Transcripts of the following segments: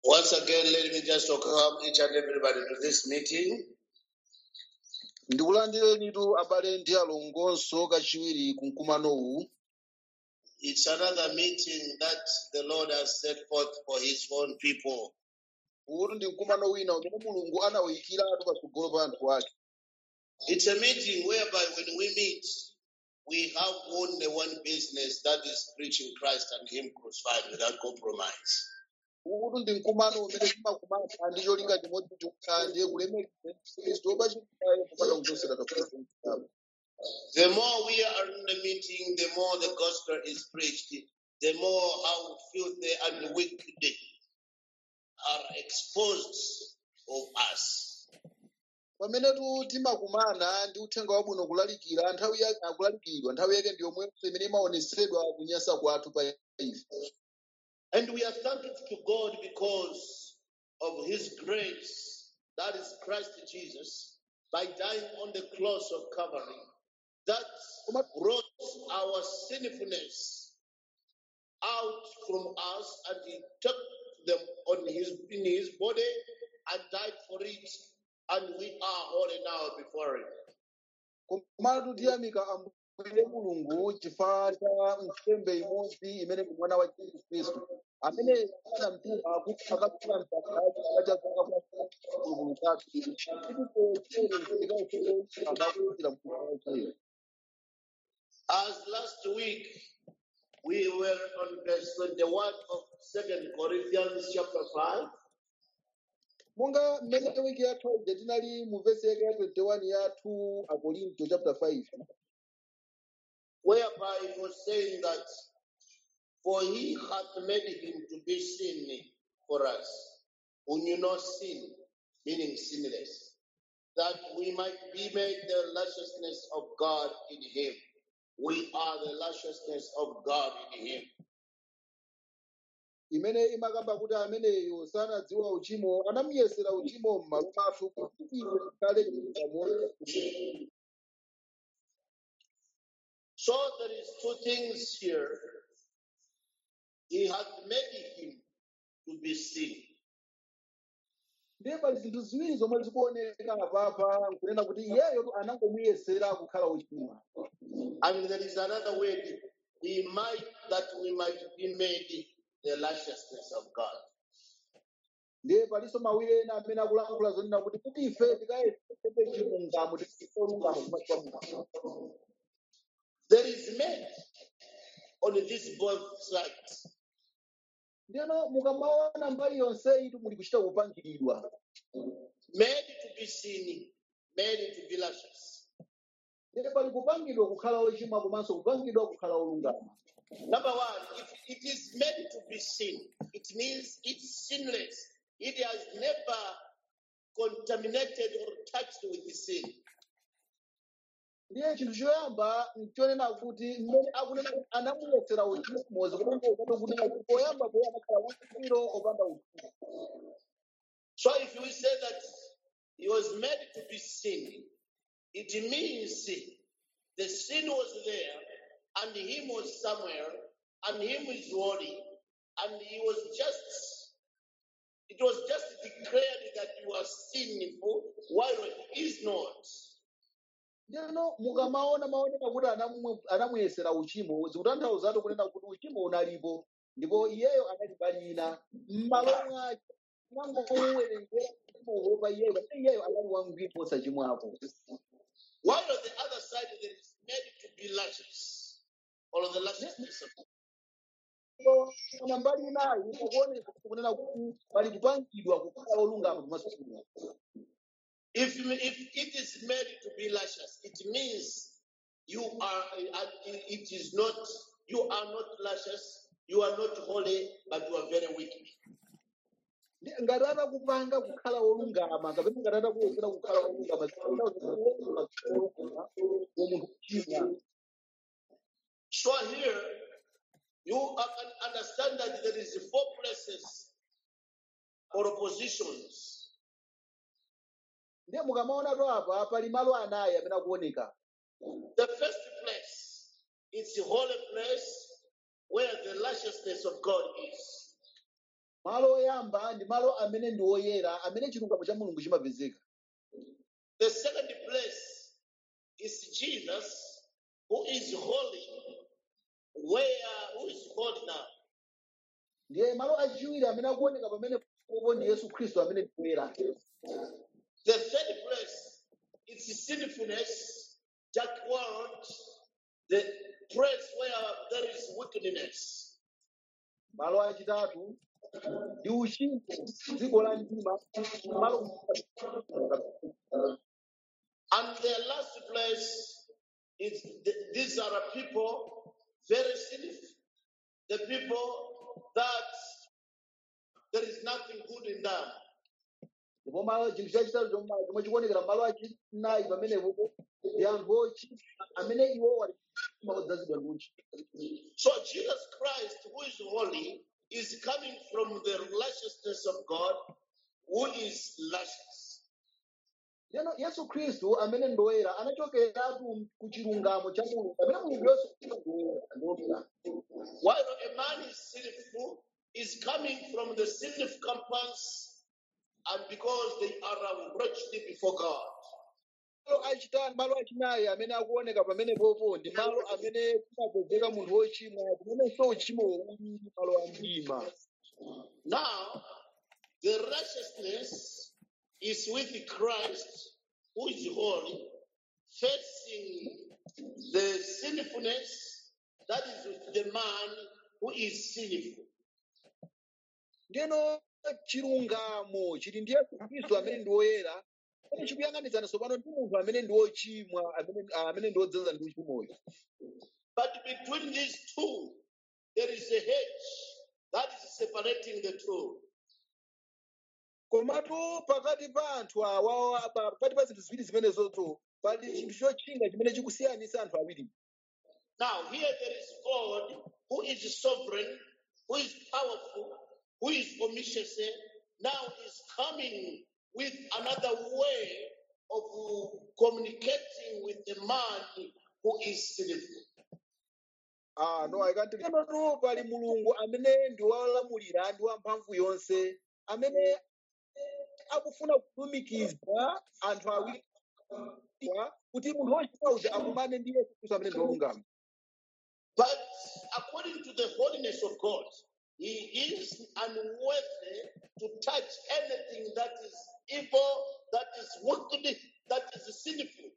Once again, let me just welcome each and everybody to this meeting. ndikulandirenitu abale ndi alongonso kachiwiri ku mkumanowu It's another meeting that the Lord has set forth for his own people. kuti ndi mkumano wina umene mulungu anawuyikiratu patsogolo pa anthu ake It's a meeting whereby when we meet, we have only one business that is preaching Christ and Him crucified without compromise. kuti ndi mkumano umene timakumana ndi cholinga chimodzi chokha ndiye kulemekeza khristu wopachikirayo kupata kuchosera kafukufuku The more we are in the meeting, the more the gospel is preached, the more how filthy and wicked are exposed of us. pamenetu timakumana ndi uthenga wabwino kulalikira nthawi ya- akulalikidwa nthawi yake ndi yomwenso imene imaonetsedwa kunyasa kwathu pa ife And we are thankful to God because of His grace, that is Christ Jesus, by dying on the cross of Calvary, that brought our sinfulness out from us, and He took them on His in His body and died for it, and we are holy now before Him. komatu tiyamika ambuye mulungu chifukwa cha nsembe imodzi imene ndi mwana wa yesu khristu amene anamtuma kuti akapita msakhaji chifukwa cha zaka kwa mulungu zathu tikuteeamakuitira mkulu wakeyo As last week we were on verse 21 of Second Corinthians chapter 5. monga mmene wiki yathu ija tinali mu vesi yake ya 21 yathu akorinto chapter 5 whereby it was saying that, For he hath made him to be sin for us, who knew not sin, meaning sinless, that we might be made the righteousness of God in him. We are the righteousness of God in him. imene imakamba kuti ameneyo sanadziwa uchimo anamuyesera uchimo m'malo mwathu kuti ife tikhale chilungamo So there is two things here. He hath made him to be sin. ndiye pali zinthu ziwiri zomwe zikuoneka apapa nkunena kuti iyeyo anangomuyesera kukhala uchimo And there is another word, we might that we might be made the righteousness of God. ndiye palinso mawiri ena amene akulankhula zonena kuti kuti ife tikayesere chilungamo tikayesere olungama kumaso kwa mulungu There is made on this both sides. ndiyeno mukamaona mbali yonse itu muli kuchita kupangiridwa Made to be sin, made to be righteous. ndiye pali kupangidwa kukhala ochimwa komanso kupangidwa kukhala olungama Number one, if it is made to be sin, it means it's sinless. It has never contaminated or touched with the sin. ndiye chinthu choyamba nchonena kuti mmene akunena kuti anamuyesera uchimo mozi kutongozato kunena kuti poyamba poye anakhala wangwiro opanda uchimo So if we say that he was made to be sin, it means the sin was there and him was somewhere and him is holy and he was just it was just declared that he was sinful while he is not. ndiyeno mukamaona maoneka kuti anamu- anamuyesera uchimo zikutanthauzatu kunena kuti uchimo unalipo ndipo iyeyo anali balina m'malo mwake nangomuwerengera uchimowo pa iyeyo pamene iyeyo anali wangwiro posachimwapo While on the other side there is made to be righteous or the righteousness of ona mbali inayi ikuoneka kunena kuti pali kupangidwa kukhala olungama pamaso pa mulungu If, if it is made to be righteous, it means you are, uh, it is not, you are not righteous, you are not holy, but you are very wicked. Ndi- ngati atakupanga kukhala olungama kapena ngati atakuyesera kukhala olungama munthu kuchimwa So here, you are- can understand that there is four places or positions. ndiye mukamaonatu apa pali malo anayi amene akuoneka The first place, it's a holy place where the righteousness of God is. malo oyamba ndi malo amene ndi oyera amene chilungamo cha mulungu chimapezeka The second place is Jesus, who is holy. Where who is holy now? ndiye malo achiwiri amene akuoneka pamene popo ndi yesu khristu amene ndi oyera The third place is sinfulness, dark world, the place where there is wickedness. malo achitatu ndi uchimo dziko la mdima malo And the last place is th- these are a people very sinful. The people that there is nothing good in them. ndipo malo chinthu chachitatu chomwe chomwe chikuonekera malo achinayi pamenepo ndi anthu ochimwa amene iwo wali odzazidwa ndi uchimo So Jesus Christ, who is holy, is coming from the righteousness of God, who is righteous. Lero yesu khristu amene ndi woyera anachokeratu ku chilungamo cha mulungu amene mulungu yonse ndi woyera While a man is sinful, is coming from the sinful companions, and because they are wretched before God. malo achitatu malo achinayi amene akuoneka pamenepopo ndi malo amene kumapezeka munthu wochimwa kumenenso uchimo uli malo a mdima Now, the righteousness is with Christ, who is holy, facing the sinfulness that is with the man who is sinful. ndeno chilungamo chili ndi yesu khristu amene ndi woyera pamene chikuyang'anizana tsopano ndi munthu amene ndi wochimwa amene amene ndi wodzaza ndi uchimoyo But between these two, there is a hedge that is separating the two. komatu pakati pa anthu awa pa- pakati pa zinthu ziwiri zimenezozo pali chinthu chotchinga chimene chikusiyanisa anthu awiri Now, here there is God who is sovereign, who is powerful, who is omniscient, now is coming with another way of communicating with the man who is sinful. Ah, no, I can't tell you. No, pali mulungu amene ndi wolamulira ndi wamphamvu yonse amene akufuna kulumikiza anthu awiri kuti munthu wochimwa uja akumane ndi yesu khristu amene ndi wolungama But according to the holiness of God, he is unworthy to touch anything that is evil, that is wicked, that is sinful.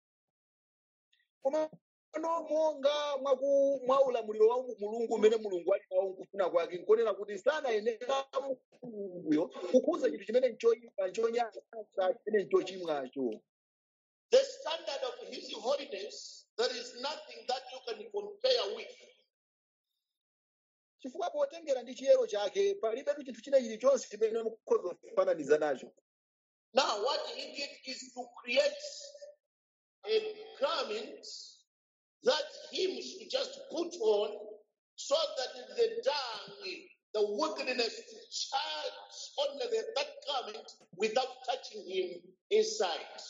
koma pano monga mwaku mwa ulamuliro wa mulungu umene mulungu ali nawo nkufuna kwake nkonena kuti sanayenera mulunguyo kukhuza chinthu chimene nchoyipa nchonyansa chimene nchochimwacho The standard of his holiness, there is nothing that you can compare with. chifukwa potengera ndi chiyero chake palibetu chinthu china chilichonse chimene mukhoza kufananiza nacho Now, what he did is to create a garment that him should just put on so that the dung, the wickedness, to charge on the, that garment without touching him inside.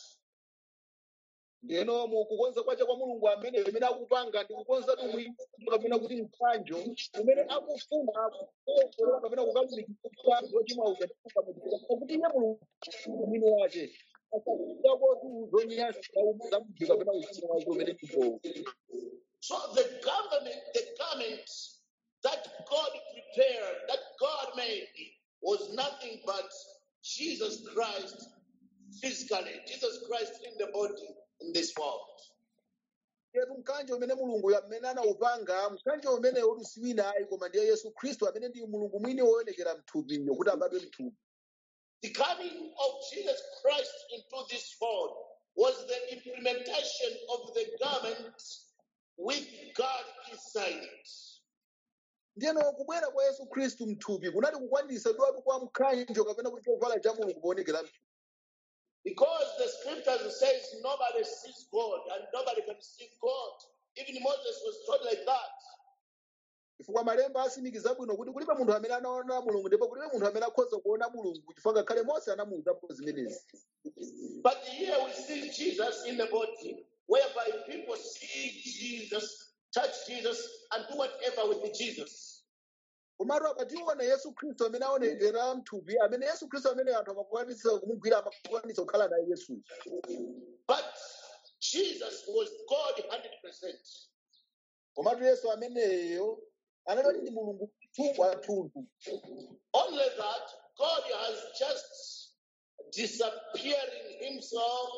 ndeno mukukonza kwacha kwa mulungu amene amene akupanga ndi kukonza tumwi kapena kuti mkanjo umene akufuna kukonzera kapena kukalumikisa zochimwa uja kuti iye mulungu mwini wace asakuzakotu zonyansa za munthu kapena uchimo wake umene chipo So the government, the garment that God prepared, that God made, was nothing but Jesus Christ physically, Jesus Christ in the body in this world. yetu mkanjo umene mulungu amene anaupanga mkanjo umene uli siwina ayi koma ndiye yesu khristu amene ndi mulungu mwini woonekera mthupiyo kuti abadwe mthupi The coming of Jesus Christ into this world was the implementation of the garment with God inside it. ndiyeno kubwera kwa yesu khristu mthupi kunali kukwanitsa dwatu kwa mkanjo kapena kuti chovala cha mulungu poonekera mthupi Because the scriptures says nobody sees God and nobody can see God. Even Moses was taught like that. chifukwa malemba asimikiza bwino kuti kulibe munthu amene anaona mulungu ndipo kulibe munthu amene akhoza kuona mulungu chifukwa ngakhale mose anamuwuzapo zimenezi But here we see Jesus in the body, whereby people see Jesus, touch Jesus, and do whatever with Jesus. komatu akationa yesu khristu amene aonekera mthupi amene yesu khristu amene anthu amakwanitsa kumugwira amakwanitsa kukhala naye yesu But Jesus was God 100%. komatu yesu ameneyo anali ndi mulungu mthupi wathunthu Only that God has just disappearing himself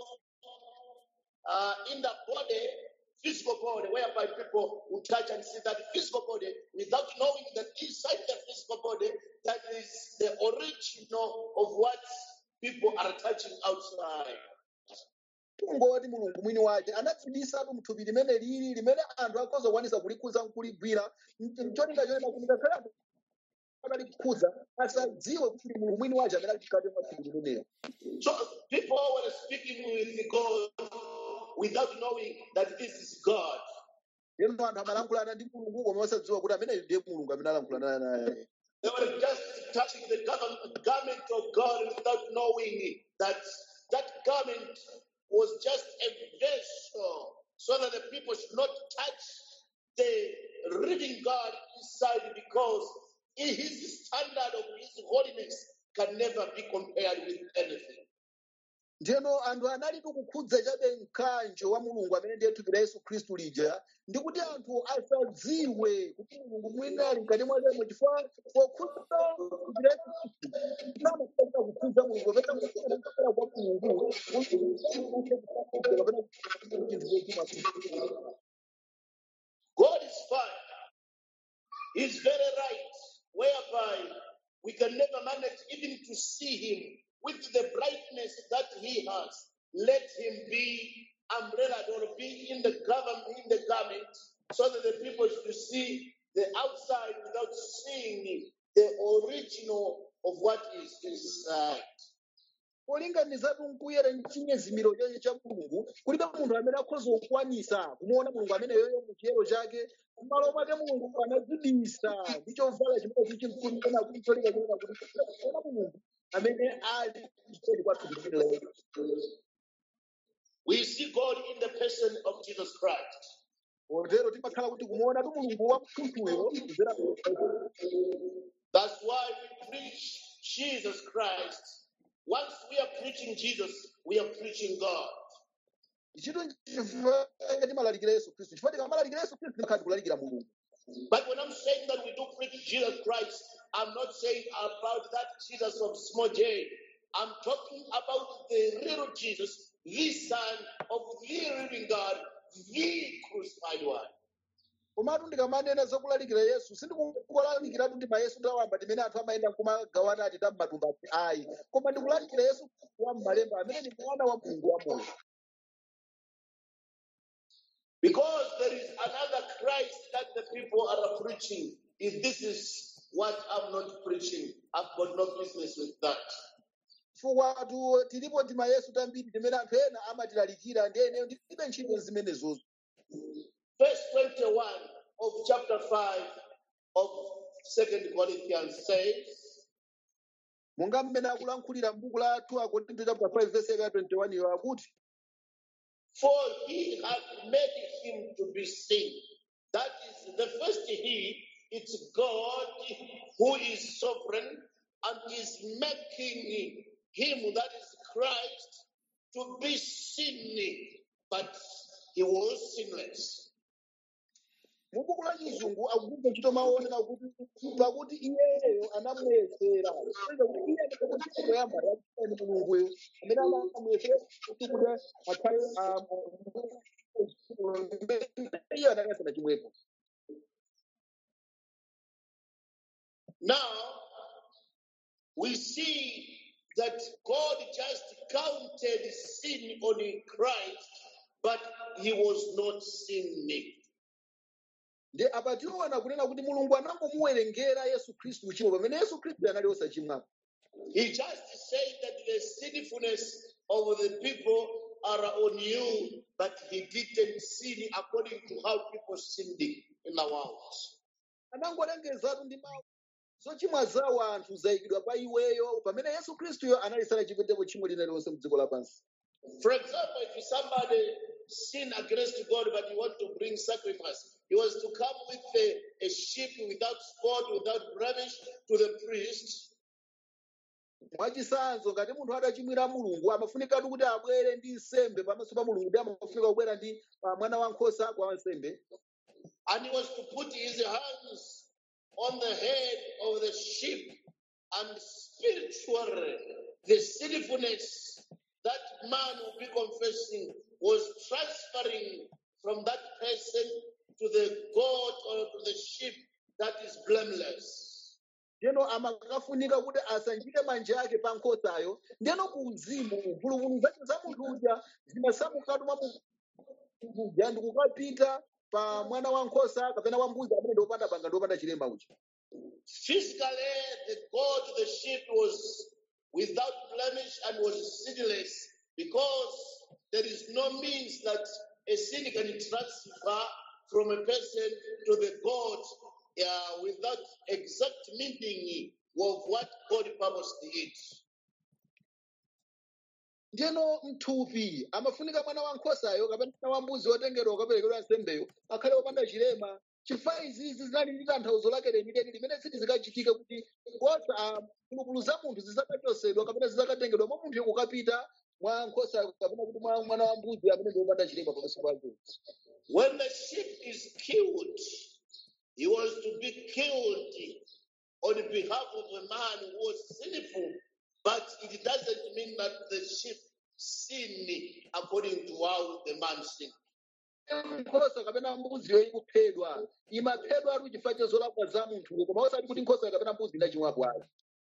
uh, in the body, physical body, whereby people will touch and see that physical body without knowing that inside the physical body, that is the original of what people are touching outside. kungoti mulungu mwini wake anadzibisatu mthupi limene lili limene anthu akhoza kukwanisa kulikhuza nkuligwira mcholinga chonena kuti ngakhale anthu akalikhudza asadziwe kuti ndi mulungu mwini wake amene ali mkati mwa thupi limenelo So people were speaking with God without knowing that this is God. lero anthu amalankhulana ndi mulungu koma osadziwa kuti ameneyo ndiye mulungu amene alankhulana naye They were just touching the garment garment of God without knowing that that garment was just a vessel so that the people should not touch the living God inside because his standard of his holiness can never be compared with anything. ndiyeno anthu anali kukhudza chabe mkanjo wa mulungu amene ndiye thupi la yesu khristu lija ndi kuti anthu asadziwe kuti mulungu mwini ali mkati mwakemo chifukwa pokhudza thupi la yesu khristu amaaa kukhudza mulungu kapena kukhudza kwa mulungu kapena chinthu God is fine. He's very right, whereby we can never manage even to see him with the brightness that he has. Let him be umbrellaed or be in the government in the garment so that the people should see the outside without seeing the original of what is inside. polinganizatu nkuyera chinyezimiro chake cha mulungu kulibe munthu amene akhoza kukwanisa kumuona mulungu amene yoyo muchiyero chake m'malo mwake mulungu anadzibisa ndi chovala chimene chichimkunikana kuti cholinga chonena kuti kuona mulungu amene ali chitoli kwathu kuchitira We see God in the person of Jesus Christ. potero timakhala kuti kumuona tu mulungu wa mthunthuyo kuzera That's why we preach Jesus Christ. Once we are preaching Jesus, we are preaching God. ichito chifukwa timalalikira yesu khristu chifukwa tikamalalikira yesu khristu timakhala tikulalikira mulungu But when I'm saying that we do preach Jesus Christ, I'm not saying about that Jesus of small j. I'm talking about the real Jesus, the Son of the living God, the crucified one. komatu ndikamanena zokulalikira yesu sindikulalikiratu ndi mayesu tawamba timene anthu amayenda kumagawana ati tammatumba ati ayi koma ndikulalikira yesu wa m'malemba amene ndi mwana wa mulungu wa moyo Because there is another Christ that the people are preaching. If this is what I'm not preaching, I've got no business with that. chifukwa tu tilipo tima yesu tambiri timene anthu ena amatilalikira ndi eneyo ndilibe ntchito zimenezozo Verse 21 of chapter 5 of Second Corinthians says, monga mmene akulankhulira m'buku la 2 akorinto chapter 5 verse yake ya 21 iyo akuti For he had made him to be sin. That is the first he, it's God who is sovereign and is making him, that is Christ, to be sin. But he was sinless. mu buku la chizungu akugwira ntchito maonera kuti pakuti iyeyo anamuyesera Kutanthauza kuti iye anakuti koyamba yakani mulunguyo amene anamuyesera kuti kuti akhale ah, iye anakasana chimwepo Now, we see that God just counted sin on Christ, but he was not sinning. ndi apa tiona kunena kuti mulungu anangomuwerengera yesu khristu uchimo pamene yesu khristu anali osachimwapo He just said that the sinfulness of the people are on you, but he didn't sin according to how people sinned in the world. anangolengezatu ndi mawu zochimwa zawo anthu zayikidwa pa iweyo pamene yesu khristuyo anali sanachimwepo tchimo lina lilonse mdziko lapansi For example, if somebody sin against God but you want to bring sacrifice, he was to come with a, a sheep sheep without spot, without blemish to the priest. mwachisanzo ngati munthu adachimwira mulungu amafunikatu kuti abwere ndi nsembe pamaso pa mulungu ndi amafunika kubwera ndi ah, mwana wankhosa kwa wansembe And he was to put his hands on the head of the sheep and spiritually the sinfulness that man will be confessing was transferring from that person to the goat or to the sheep that is blameless. ndeno amakafunika kuti asanjike manja ake pa nkhosayo ndeno ku uzimu mphulupulu zake za munthu uja zimasamukatu mwa munthu uja ndikukapita pa mwana wankhosa kapena wambuzi amene ndiopanda banga ndiopanda chilema uja Physically, the goat, the sheep was without blemish and was sinless because there is no means that a sin can transfer from a person to the goat uh, without exact meaning of what God purposed it. ndeno mthupi amafunika mwana wankhosayo kapena mwana wambuzi wotengedwa ukaperekedwa nsembeyo akhale wopanda chilema chifukwa izizi zinali ndi tanthauzo lake lenileni limene silizikachitika kuti nkhosa ah, mphulupulu za munthu zizakachosedwa kapena zizakatengedwa mwa munthu kukapita mwa nkhosa kapena kuti mwa mwana wambuzi amene ndi wopanda chilema pamaso pake When the sheep is killed, he was to be killed on behalf of a man who was sinful, but it doesn't mean that the sheep sin according to how the man sinned. nkhosa kapena mbuziyo ikuphedwa imaphedwa ali chifukwa cha zolakwa za munthuyo koma osati kuti nkhosa kapena mbuzi inachimwapo ayi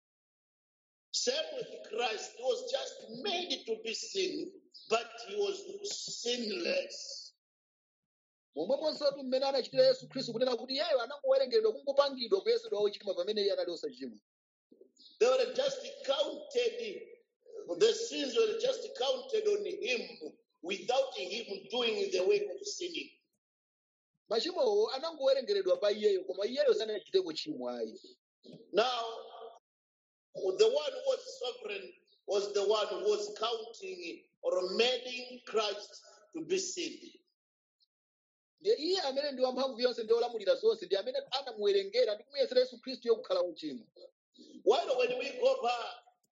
Same with Christ, he was just made to be sin, but he was sinless. momwemonso tu mmene anachitira yesu khristu kunena kuti iyeyo anangowerengedwa kungopangidwa kuyesedwa ochimwa pamene iye anali osachimwa They were just counted, the sins were just counted on him without him doing the work of sinning. machimowo anangowerengeredwa pa iyeyo koma iyeyo sanachite kuchimwa ayi Now, the one who was sovereign was the one who was counting or making Christ to be sin. ndiye iye amene ndi wamphamvu yonse ndi olamulira zonse ndi amene anamuwerengera ndi kumuyesera yesu khristu yokukhala ochimwa While when we go back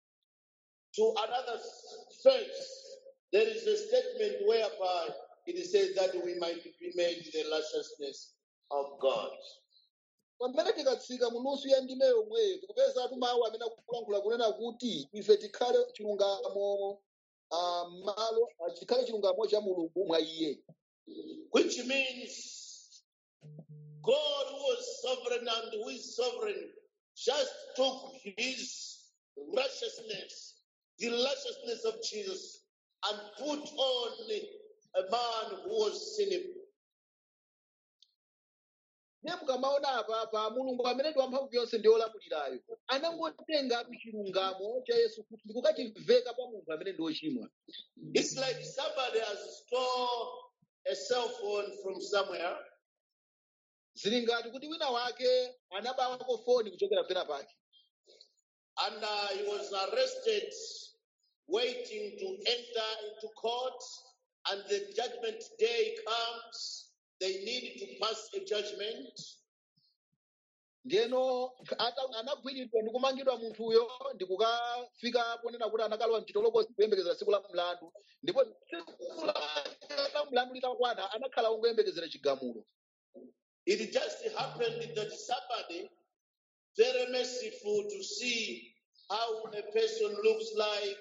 to another verse, there is a statement whereby it says that we might be made the righteousness of God. pamene tikatsika mu nusu ya ndime yomweyo tikupeza atu mawu amene akulankhula kunena kuti ife tikhale chilungamo ah, malo ah, tikhale chilungamo cha mulungu mwa iye which means God who was sovereign and who is sovereign just took his righteousness, the righteousness of Jesus, and put on a man who was sinful. ndiye mukamaona apa pa mulungu amene ndi wamphamvu yonse ndi olamulirayo anangotenga chilungamo cha yesu khristu ndi kukachiveka pa munthu amene ndi wochimwa It's like somebody has stole a cell phone from somewhere zili ngati kuti wina wake anabawako foni kuchokera pena pake and uh, he was arrested, waiting to enter into court, and the judgment day comes. They need to pass a judgment. ndiyeno ata- anagwiridwa ndi kumangidwa munthuyo ndi kukafika ponena kuti anakalowa mchitolokosi kuyembekezera tsiku la mlandu ndipo tsiku la la mlandu litakwana anakhala ongoyembekezera chigamulo It just happened that somebody, very merciful to see how a person looks like,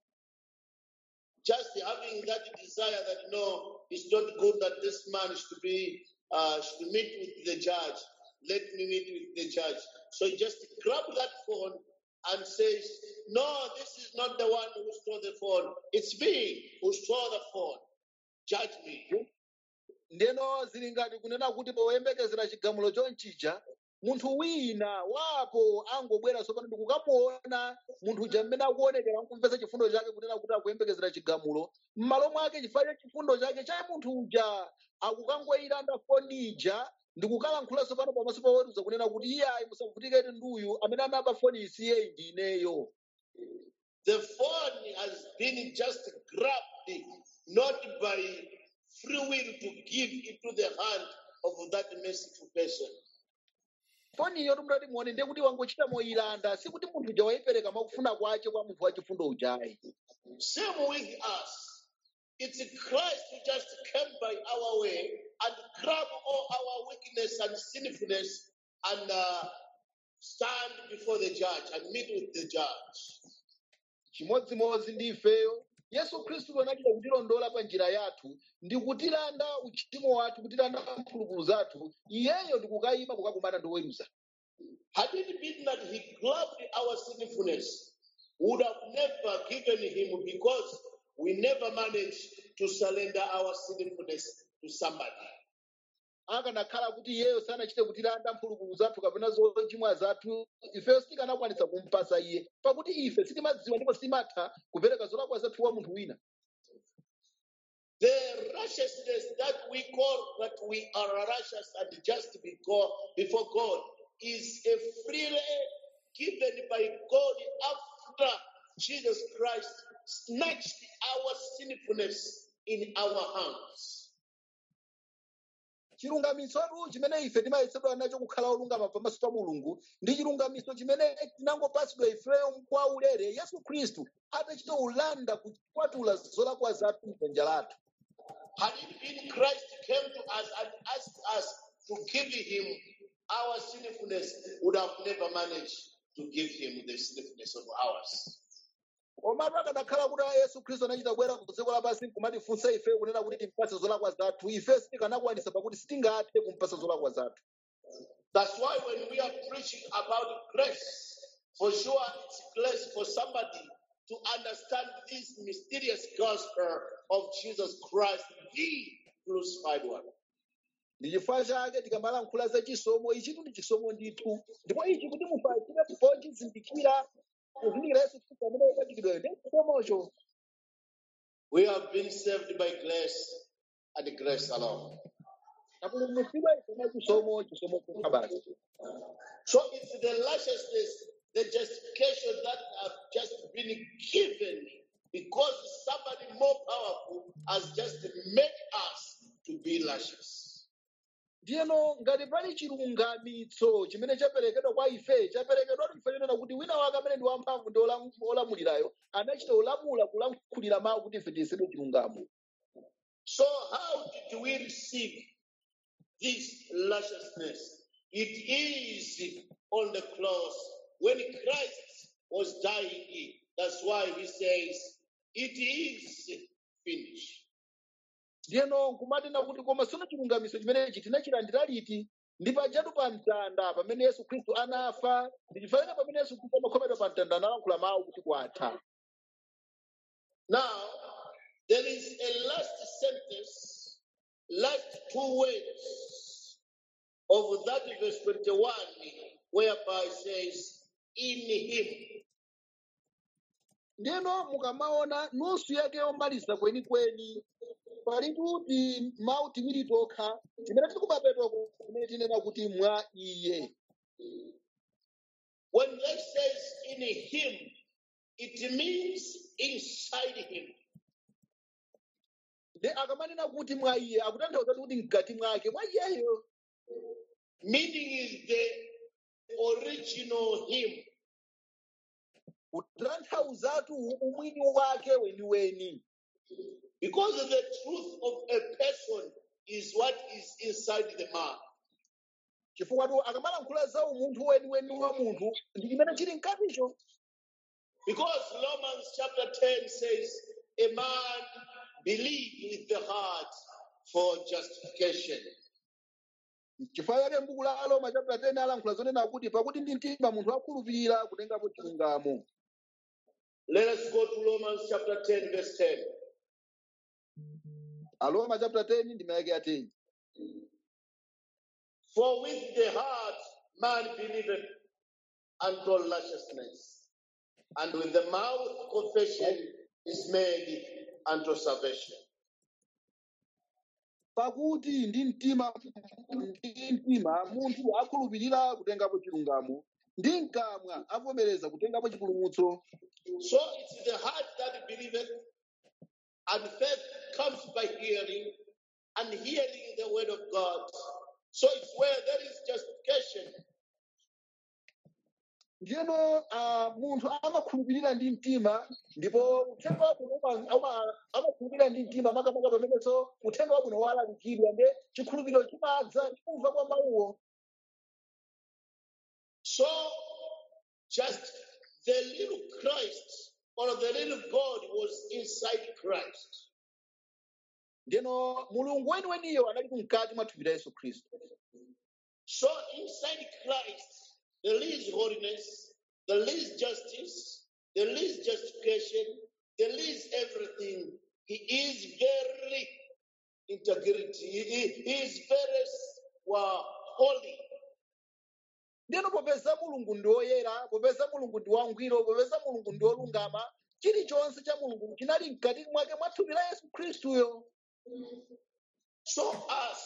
just having that desire that no, it's not good that this man should be uh, should meet with the judge. Let me meet with the judge. So he just grabbed that phone and says, No, this is not the one who stole the phone. It's me who stole the phone. Judge me. ndeno zili ngati kunena kuti poyembekezera chigamulo chonchija munthu wina wapo angobwera tsopano ndi kukamuona munthu uja mmene akuonekera nkumvetsa chifundo chake kunena kuti akuyembekezera chigamulo m'malo mwake chifukwa cha chifundo chake cha munthu uja akukangoyilanda foni ija ndi kukalankhula tsopano pamaso pa woweruza kunena kuti iye ayi musavutikire nduyu amene anaba foni isiyeyi ndi ineyo The phone has been just grabbed, not by free will to give into the hand of that merciful person. foniyo tumutati muone ndiye kuti wangochita moyilanda sikuti munthu uja wayipereka mwakufuna kwace kwa munthu wachifundo ujayi Same with us. It's Christ who just came by our way and grab all our weakness and sinfulness and uh, stand before the judge and meet with the judge. chimodzimodzi ndi ifeyo yesu khristu anachita kutilondola pa njira yathu ndi kutilanda uchimo wathu kutilanda mphulupulu zathu iyeyo ndi kukayima kukakumana ndi woweruza Had it been that he grabbed our sinfulness, would have never given him because we never managed to surrender our sinfulness to somebody. akanakhala kuti iyeyo sanachite kutilanda mphulupulu zathu kapena zochimwa zathu ifeyo sitikanakwanisa kumpasa iye pakuti ife sitimadziwa ndipo sitimatha kupereka zolakwa zathu wa munthu wina The righteousness that we call that we are righteous and just before, before God is a freely given by God after Jesus Christ snatched our sinfulness in our hands. chilungamisotu chimene ife timayesedwa nacho kukhala olungama pamaso pa mulungu ndi chilungamiso chimene tinangopasidwa ifeyo kwa ulere yesu khristu atachita ulanda kukwatula zolakwa zathu m'dzanja lathu Had it been Christ came to us and asked us to give him our sinfulness, would have never managed to give him the sinfulness of ours. komatu akanakhala kuti yesu khristu anachita kubwera ku dziko lapansi kumatifunsa ife kunena kuti timpase zolakwa zathu ife sitikanakwanisa pakuti sitingathe kumpasa zolakwa zathu That's why when we are preaching about grace, for sure it's grace for somebody to understand this mysterious gospel of Jesus Christ, the crucified one. ndi chifukwa chake tikamalankhula za chisomo ichitu ndi chisomo ndithu ndipo ichi kuti mufatsire pochizindikira kuzindikira yesu khristu amene wapachikidwayo ndi chisomocho We have been saved by grace and grace alone. tapulumutsidwa ife mwa chisomo chisomo chokha basi So it's the righteousness, the justification that have just been given because somebody more powerful has just made us to be righteous. ndiyeno ngati pali chilungamitso chimene chaperekedwa kwa ife chaperekedwa ife chonena kuti wina wake amene ndi wamphamvu ndi olam- olamulirayo anachita olamula kulankhulira mawu kuti ife tiyesedwe chilungamo So how did we receive this righteousness? It is on the cross when Christ was dying. That's why he says, It is finished. ndiyeno nkumatena kuti koma sono chilungamiso chimenechi tinachilandira liti ndi pajatu pa mtanda pamene yesu khristu anafa ndichifanana pamene yesu khristu amakhomedwa pa mtanda analankhula mawu kuti kwatha Now, there is a last sentence, last two words of that verse 21, whereby it says, In him. ndiyeno mukamaona nusu yake yomaliza kwenikweni pali kuti mawu tiwiri tokha timene tili kumapetwa kumene tinena kuti mwa iye When it says in him, it means inside him. ndi akamanena kuti mwa iye akutanthauza kuti mkati mwake mwa iyeyo Meaning is the original him. kutanthauzatu umwini wake weniweni Because the truth of a person is what is inside the man. chifukwa tu akamalankhula za umunthu weniweni wa munthu ndi chimene chili mkaticho Because Romans chapter 10 says, a man believe with the heart for justification. chifukwa chake m'buku la aroma chapter 10 alankhula zonena kuti pakuti ndi mtima munthu akhulupirira kutengapo chilungamo Let us go to Romans chapter 10, verse 10. aroma chapter 10 ndi mayake ya 10 For with the heart man believeth unto righteousness, and with the mouth confession is made unto salvation. pakuti ndi mtima ndi mtima munthu akhulupirira kutengapo chilungamo ndi mkamwa avomereza kutengapo chipulumutso So it's the heart that believeth, and faith comes by hearing, and hearing the word of God. So it's where there is justification, ndiyeno ah, munthu amakhulupirira ndi mtima ndipo uthenga wabwino uma- uma- amakhulupirira ndi mtima makamaka pamenenso uthenga wabwino walalikidwa nde chikhulupiriro chimadza chikumva kwa mawuwo So, just the little Christ or the little God was inside Christ. ndiyeno mulungu weniweniyo anali mkati mwa thupi la yesu khristu So, inside Christ, there is holiness, there is justice, there is justification, there is everything. He is very integrity. He, he- he is very well, holy. ndiyeno popeza mulungu ndi woyera popeza mulungu ndi wangwiro popeza mulungu ndi wolungama chilichonse cha mulungu chinali mkati mwake mwa thupi la yesu khristuyo So us,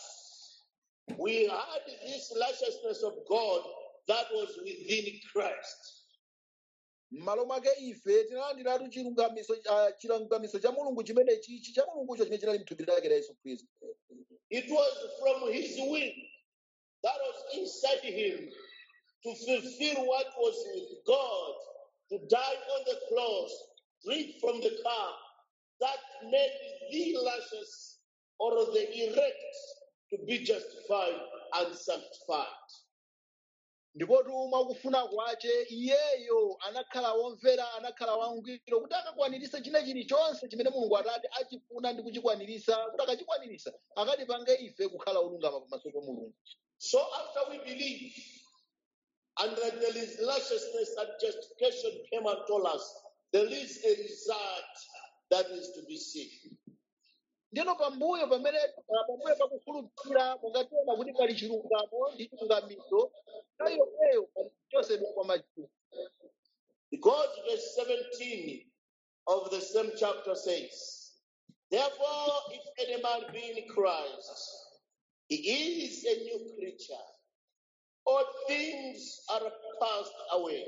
we had this righteousness of God that was within Christ. m'malo mwake ife tinalandiratu chilungamiso ah, chilungamiso cha mulungu chimene chichi cha mulungucho chimene chinali mthupi lake la yesu khristu It was from his will that was inside him to fulfill what was with God, to die on the cross, drink from the cup that made the righteous or the elect to be justified and sanctified. ndipotu mwakufuna kwace iyeyo anakhala womvera anakhala wangwiro kuti akakwaniritse china chilichonse chimene mulungu atati achifuna ndi kuchikwanirisa kuti akachikwaniritsa akatipange ife kukhala olungama pamaso pa mulungu So after we believe, and that there is righteousness and justification came and told us, there is a result that is to be seen. ndino pambuyo pamene ah, pambuyo pakukhulupirira mungationa kuti pali chilungamo ndi chilungamiso nthawi yomweyo pali kuchosedwa kwa machimo Because verse 17 of the same chapter says, Therefore, if any man be in Christ, he is a new creature. All things are passed away.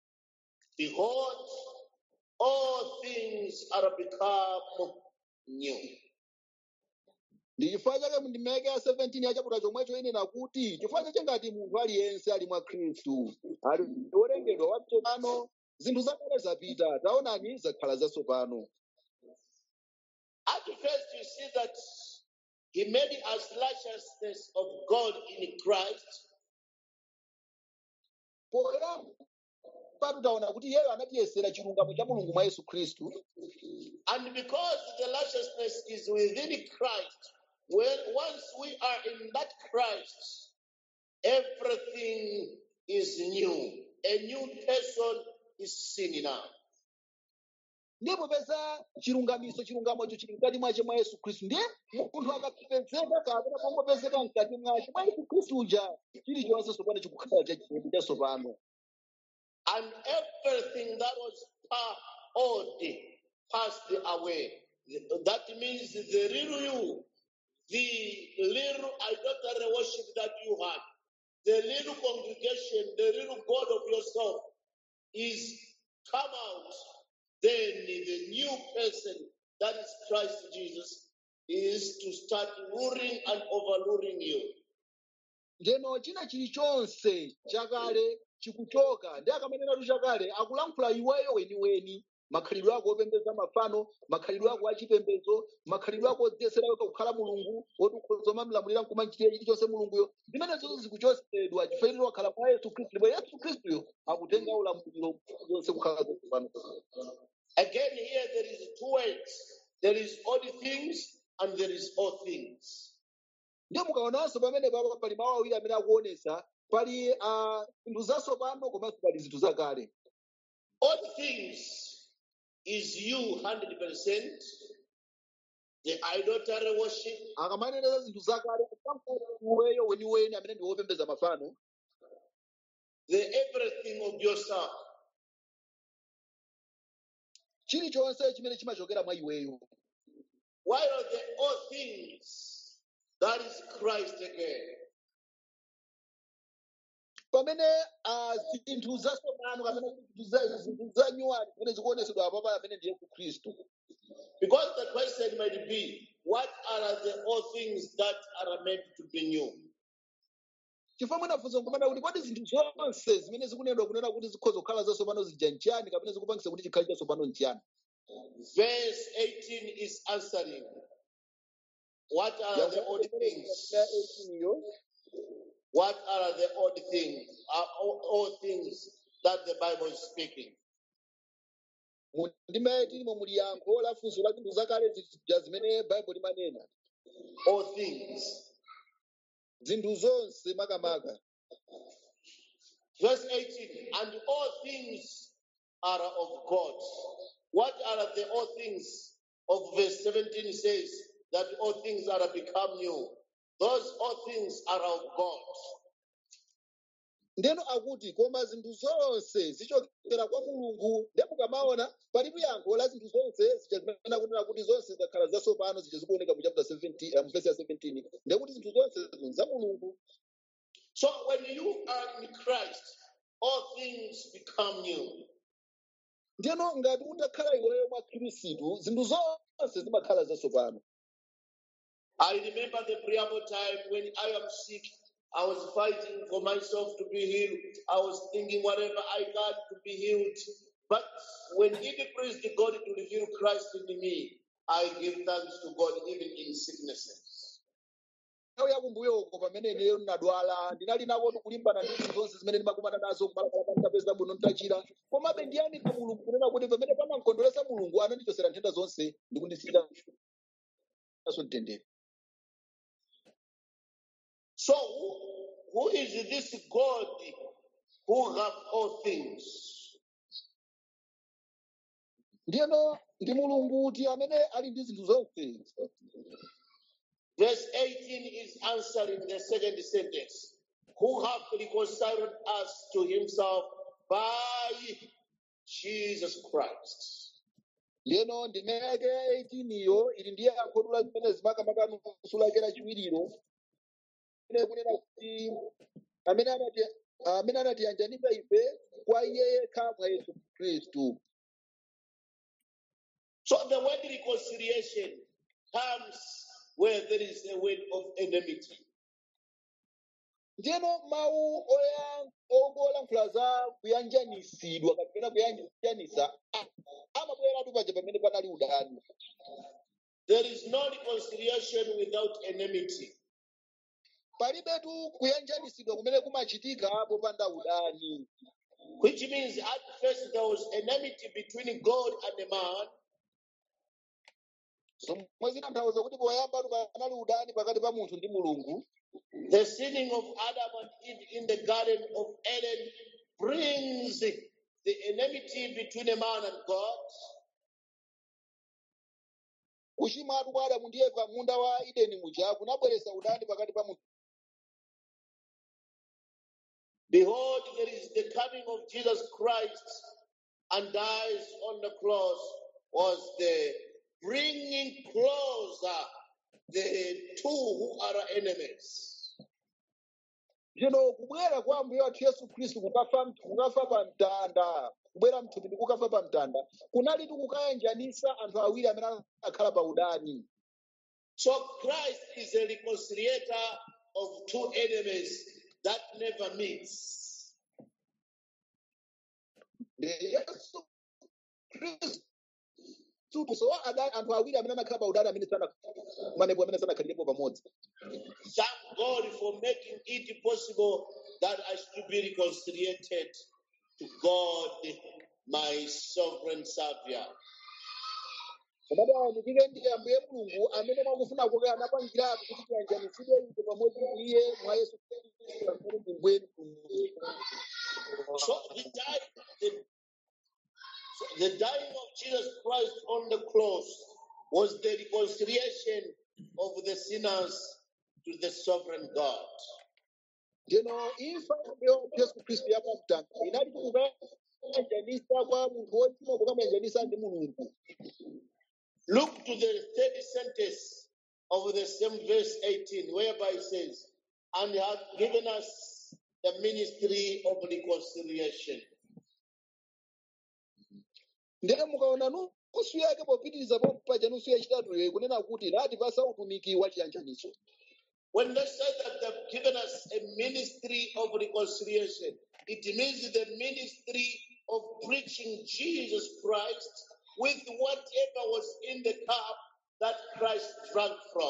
Behold, all things are become new. ndi chifukwa chake mundimeke ya 17 ya chaputala chomwecho inena kuti chifukwa chake ngati munthu aliyense ali mwa khristu ali ndi wolengedwa watsopano zinthu zakale zapita taonani zakhala zatsopano At first, you see that he made us righteousness of God in Christ, poyera patu taona kuti iyeyo anatiyesera chilungamo cha mulungu mwa yesu khristu and because the righteousness is within Christ, when once we are in that Christ, everything is new. A new person is seen now. ndipo peza chilungamiso chilungamocho chili mkati mwache mwa yesu khristu ndiye munthu akapezeka kapena pongopezeka mkati mwache mwa yesu khristu uja chilichonse tsopano chikukhala chachilungu chatsopano And everything that was pa- old passed away. That means the real you, the little idolatry worship that you had, the little congregation, the little God of yourself is come out. Then the new person, that is Christ Jesus, is to start ruling and overruling you. ndeno china chilichonse chakale chikuchoka ndi akamanenatu chakale akulankhula iweyo weniweni makhalidwe ako opembedza mafano makhalidwe ako achipembedzo makhalidwe ako odziyesera wekha kukhala mulungu woti ukhoza mamlamulira nkumanchitira chilichonse mulunguyo zimenezo zikuchosedwa chifukwa wakhala mwa yesu khristu ndipo yesu khristuyo akutenga ulamuliro zonse kukhala zatsopano Again, here there is two words. There is old things and there is all things. ndiye mukaonanso pamene papa pali mawu awiri amene akuonesa pali ah, zinthu zatsopano komanso pali zinthu zakale All things is you 100%. The idolatry worship, akamanena za zinthu zakale iweyo weniweni amene ndi wopembedza mafano the everything of yourself. chilichonse chimene chimachokera mwa iweyo While the all things, that is Christ again. pamene ah, zinthu zatsopano kapena kuti zinthu za- zinthu za nyuwani zimene zikuonesedwa apapa amene ndi yesu khristu Because the question might be, what are the all things that are meant to be new? chifukwa mwinafunsa nkumana kuti kodi zinthu zonse zimene zikunenedwa kunena kuti zikhoza kukhala zatsopano zija nchiyani kapena zikupangisa kuti chikhale chatsopano nchiyani Verse 18 is answering. What are the odd things? iyo What are the odd things? Are all, all things that the Bible is speaking? ndime tilimo muli yankho la funso la zinthu zakale zija zimene baibulo limanena All things. zinthu zonse makamaka Verse 18, and all things are of God. What are the all things of verse 17 says that all things are become new. Those all things are of God. ndeno akuti koma zinthu zonse zichokera kwa mulungu nde mukamaona palipo yankho la zinthu zonse zija zimene akunena kuti zonse zakhala zatsopano zija zikuoneka mu chapter 17 uh, mu verse ya 17 ndekuti zinthu zonse zinthu za mulungu So when you are in Christ, all things become new. ndeno ngati utakhala iweyo mwa khristu zinthu zonse zimakhala zatsopano I remember the preamble time when I am sick. I was fighting for myself to be healed. I was thinking whatever I got to be healed. But when it pleased God to reveal Christ in me, I give thanks to God even in sicknesses. nthawi yakumbuyoko pamene ineyo ndinadwala ndinali nakotu kulimbana ndi zinthu zonse zimene ndimakumana nazo kumalakala nditapeza bwino nditachira komabe ndiyamika mulungu kunena kuti pamene pamamkondweresa mulungu anandichosera nthenda zonse ndikundisiyira naso mtendere So who, who is this God who have all things? ndiyeno ndi mulungu kuti amene ali ndi zinthu zonse Verse 18 is answering the second sentence. Who have reconciled us to himself by Jesus Christ. ndiyeno ndimeke 18 iyo ili ndiye yankhodula zimene zimakamaka nusu lake lachiwiriro ine kunena kuti amene anati amene anatiyanjanisa ife kwa iye yekha mwa yesu khristu So the word reconciliation comes where there is a word of enmity. ndiyeno mawu oya- olankhula za kuyanjanisidwa kapena kuyanjanisa a- amabweratu paja pamene panali udani There is no reconciliation without enmity. palibetu kuyanjanisidwa kumene kumachitika popanda udani Which means at first there was enmity between God and the man, zomwe zinatanthauza kuti poyambatu panali udani pakati pa munthu ndi mulungu the sinning of Adam and Eve in the Garden of Eden brings the enmity between a man and God. kuchimwatu kwa adamu ndi eva munda wa ideni muja kunabweretsa udani pakati pa munthu Behold, there is the coming of Jesus Christ and dies on the cross was the bringing closer the two who are enemies. Zvino kubwera kwa Ambuye wathu Yesu Khristu kukafa kukafa pa mtanda, kubwera mthupi ndi kukafa pa mtanda, kunali kukayanjanisa anthu awiri amene akhala pa udani. So Christ is a reconciliator of two enemies that never meets. Ndi Yesu Khristu so adani anthu awiri amene anakhala pa udani amene sana manepo amene sanakhalirepo pamodzi. Thank God for making it possible that I should be reconciliated to God, my sovereign Savior. Komatu ayamikike ndi Ambuye Mulungu amene mwakufuna kwake anapangiratu kuti tiyanjanisidwe ife pamodzi ndi Iye mwa Yesu Khristu amene ndi mbweni So the dying, the, so the dying of Jesus Christ on the cross was the reconciliation of the sinners to the sovereign God. Ndino imfa yo Yesu Khristu yapamtanda inali kukayanjanisa kwa munthu wochimwa kukamuyanjanisa ndi Mulungu. Look to the third sentence of the same verse 18, whereby it says, And he hath given us the ministry of reconciliation. Ndino mukaona nusu yake popitiriza paja nusu yachitatuyo kunena kuti natipasa utumiki wa chiyanjaniso. When they say that they've given us a ministry of reconciliation, it means the ministry of preaching Jesus Christ with whatever was in the cup that Christ drank from.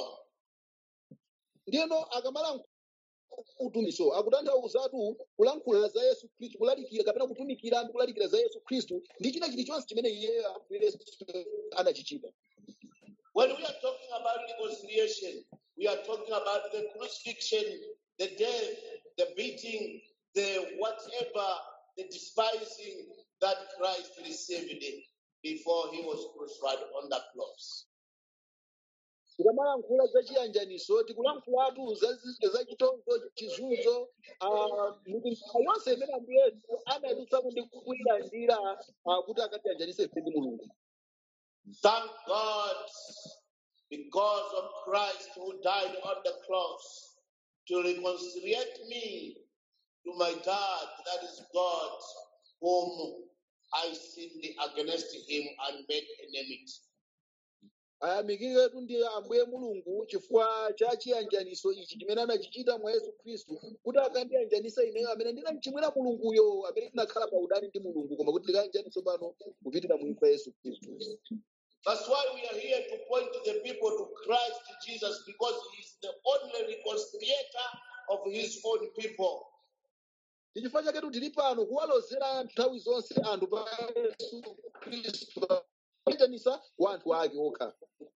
ndiyeno akamala utumiso akutanthauzatu kulankhula za yesu khristu kulalikira kapena kutumikira ndi kulalikira za yesu khristu ndi china chilichonse chimene iyeyo ambuye yesu anachichita When we are talking about reconciliation, we are talking about the crucifixion, the death, the beating, the whatever, the despising that Christ received before he was crucified on the cross. tikamalankhula za chiyanjaniso tikulankhulatu za zi- za chitonzo chizunzo ah, mitundu yonse imene ambuye yesu anadutsamo ndi kuyilandira ah, kuti akatiyanjanise ife ndi mulungu Thank God because of Christ who died on the cross to reconciliate me to my dad, that is God, whom I sinned against him and made enmity. ayamikiketu ndi ambuye mulungu chifukwa cha chiyanjaniso ichi chimene anachichita mwa yesu khristu kuti akandiyanjanisa ineyo amene ndinamchimwira mulunguyo amene tinakhala pa udani ndi mulungu koma kuti tikayanjaniso pano kupitira mu imfa yesu khristu That's why we are here to point the people to Christ Jesus because he is the only reconciliator of his own people. ndi chifukwa chaketu tili pano kuwalozera anthu nthawi zonse anthu pa yesu khristu kuyanjanisa kwa anthu ake okha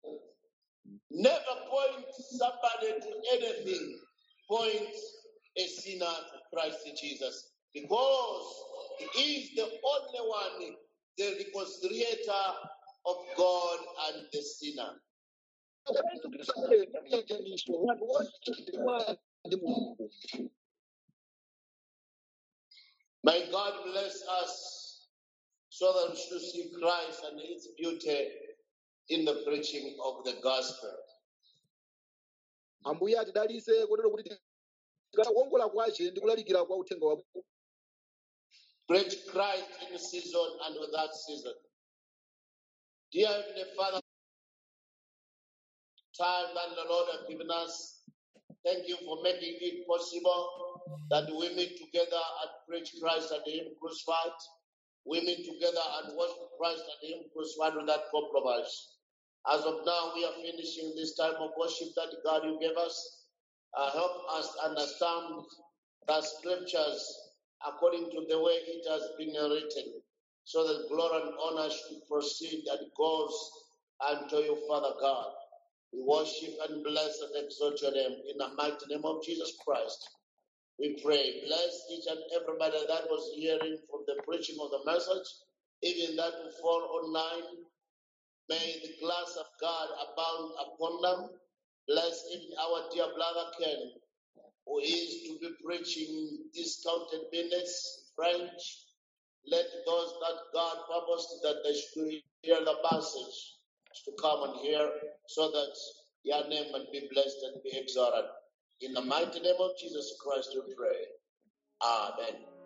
Never point somebody to anything. Point a sinner to Christ Jesus. Because he is the only one, the reconciliator of God and the sinner. yesu khristu amene chiyanjaniso anthu ochimwa ndi mulungu May God bless us so that we should see Christ and its beauty in the preaching of the gospel. ambuye atidalitse kotero kuti tikakongola kwace ndi kulalikira kwa uthenga wa Preach Christ in season and without season. Dear Heavenly Father, time that the Lord has given us, thank you for making it possible that we meet together and preach Christ and Him crucified. We meet together and worship Christ and Him crucified without compromise. As of now, we are finishing this time of worship that God you gave us. Uh, help us understand the scriptures according to the way it has been written, so that glory and honor should proceed and goes unto you, Father God. We worship and bless and exalt your name in the mighty name of Jesus Christ. We pray. Bless each and everybody that was hearing from the preaching of the message, even that will fall online. May the glass of God abound upon them. Bless even our dear brother Ken, who is to be preaching discounted minutes, French. Let those that God purposed that they should hear the passage to come and hear so that your name might be blessed and be exalted. In the mighty name of Jesus Christ we pray. Amen.